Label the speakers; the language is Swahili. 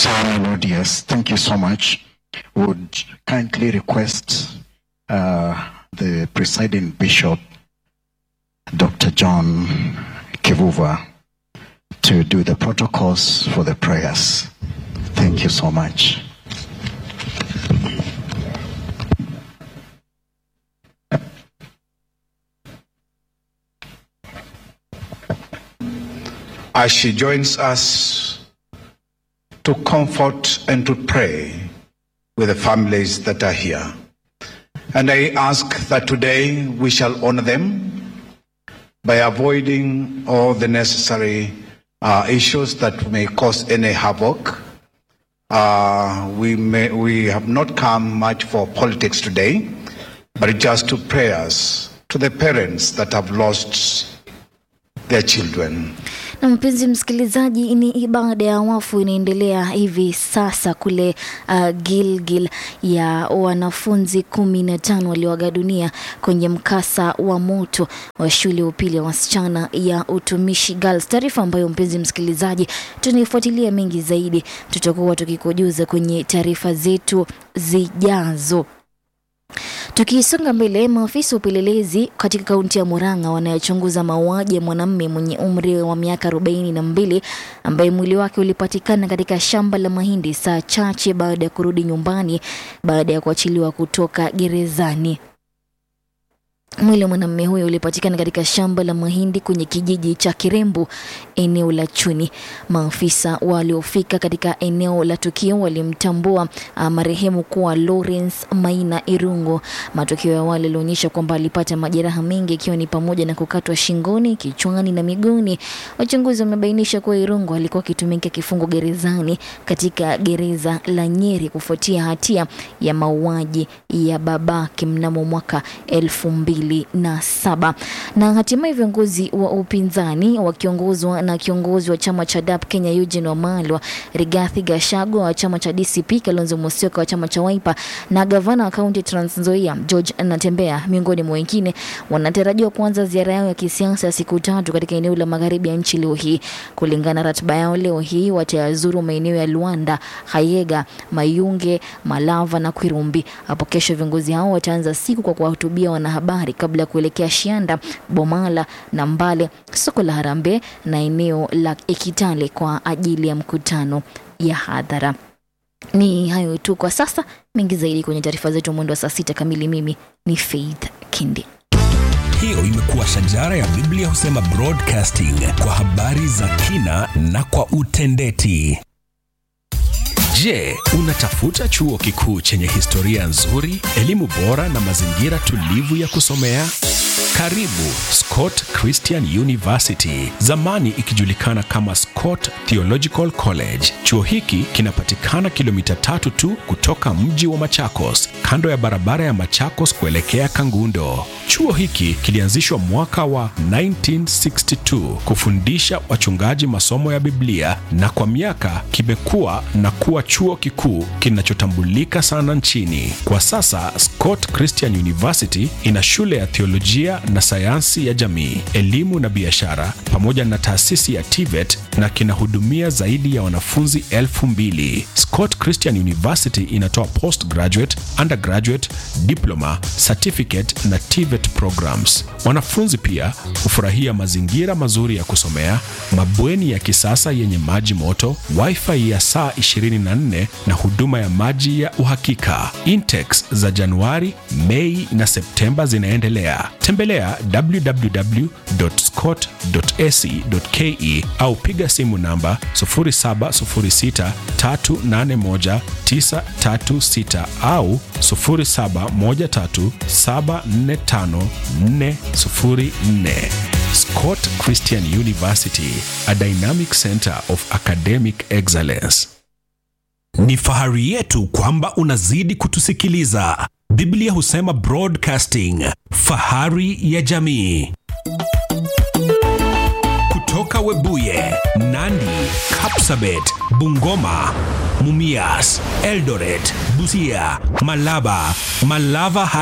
Speaker 1: so melodious. Thank you so much. Would kindly request uh, the presiding bishop, Dr. John Kivuva, to do the protocols for the prayers. Thank you so much.
Speaker 2: as she joins us to comfort and to pray with the families that are here. And I ask that today we shall honor them by avoiding all the necessary uh, issues that may cause any havoc. Uh, we, may, we have not come much for politics today, but just to prayers to the parents that have lost their children.
Speaker 3: Na mpenzi msikilizaji, ni ibada ya wafu inaendelea hivi sasa kule uh, Gilgil ya wanafunzi kumi na tano walioaga dunia kwenye mkasa wa moto wa shule ya upili ya wasichana ya Utumishi Girls, taarifa ambayo mpenzi msikilizaji tunaifuatilia mengi zaidi, tutakuwa tukikujuza kwenye taarifa zetu zijazo. Tukisonga mbele, maafisa wa upelelezi katika kaunti ya Murang'a wanayechunguza mauaji ya mwanamume mwenye umri wa miaka arobaini na mbili ambaye mwili wake ulipatikana katika shamba la mahindi saa chache baada ya kurudi nyumbani baada ya kuachiliwa kutoka gerezani. Mwili wa mwanamume huyo ulipatikana katika shamba la mahindi kwenye kijiji cha Kirembu, eneo la Chuni. Maafisa waliofika katika eneo la tukio walimtambua uh, marehemu kuwa Lawrence Maina Irungo. Matokeo ya awali yalionyesha kwamba alipata majeraha mengi ikiwa ni pamoja na kukatwa shingoni, kichwani na miguuni. Wachunguzi wamebainisha kuwa Irungo alikuwa akitumika kifungo gerezani katika gereza la Nyeri kufuatia hatia ya mauaji ya babake mnamo mwaka elfu mbili na saba na hatimaye viongozi wa upinzani wakiongozwa na kiongozi wa chama cha DAP Kenya Eugene Wamalwa, Rigathi Gachagua wa chama cha DCP, Kalonzo Musyoka wa chama cha Wiper na gavana wa kaunti ya Trans Nzoia George Natembeya miongoni mwa wengine wanatarajiwa kuanza ziara yao ya kisiasa ya siku tatu katika eneo la magharibi ya nchi leo hii. Kulingana na ratiba yao, leo hii watayazuru maeneo ya Luanda, Hayega, Mayunge, Malava na Kwirumbi. Hapo kesho viongozi hao wataanza siku kwa kuwahutubia wanahabari kabla ya kuelekea Shianda, Bomala na Mbale, soko la Harambee na eneo la Ekitale kwa ajili ya mkutano ya hadhara. Ni hayo tu kwa sasa, mengi zaidi kwenye taarifa zetu mwendo wa saa sita kamili. Mimi ni Faith Kindi.
Speaker 4: Hiyo imekuwa shajara ya Biblia husema broadcasting kwa habari za kina na kwa utendeti. Je, unatafuta chuo kikuu chenye historia nzuri, elimu bora na mazingira tulivu ya kusomea? Karibu Scott Christian University, zamani ikijulikana kama Scott Theological College. Chuo hiki kinapatikana kilomita tatu tu kutoka mji wa Machakos, kando ya barabara ya Machakos kuelekea Kangundo. Chuo hiki kilianzishwa mwaka wa 1962 kufundisha wachungaji masomo ya Biblia na kwa miaka kimekuwa na kuwa chuo kikuu kinachotambulika sana nchini. Kwa sasa Scott Christian University ina shule ya theolojia na sayansi ya jamii, elimu na biashara pamoja na taasisi ya TVET na kinahudumia zaidi ya wanafunzi elfu mbili. Scott Christian University inatoa postgraduate, undergraduate, diploma, certificate na TVET programs. Wanafunzi pia hufurahia mazingira mazuri ya kusomea, mabweni ya kisasa yenye maji moto, wifi ya saa 24 na huduma ya maji ya uhakika. Intakes za Januari, Mei na Septemba zinaendelea. Tembelea www.scott.ac.ke au piga simu namba 0706381936 au 0713745404. Scott Christian University, a dynamic center of academic excellence. Ni fahari yetu kwamba unazidi kutusikiliza. Biblia husema broadcasting, fahari ya jamii. Kutoka Webuye, Nandi, Kapsabet, Bungoma, Mumias, Eldoret, Busia, Malaba, Malava